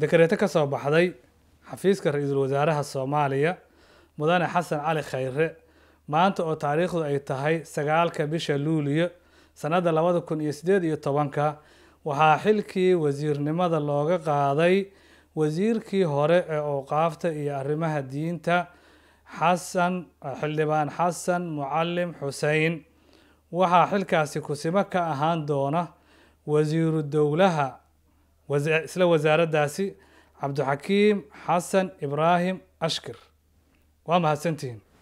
dekareeto ka soo baxday xafiiska ra-iisul wasaaraha soomaaliya mudane xasan cali khayre maanta oo taariikhdu ay tahay sagaalka bisha luuliyo sannadda labada kun iyo siddeed iyo tobanka waxaa xilkii wasiirnimada looga qaaday wasiirkii hore ee awqaafta iyo arrimaha diinta xasan xildhibaan xasan mucalim xusein waxaa xilkaasi kusimo ka ahaan doona wasiiru dowlaha isla wasaaraddaasi cabdixakiim xasan ibraahim ashkir waa mahadsantihiin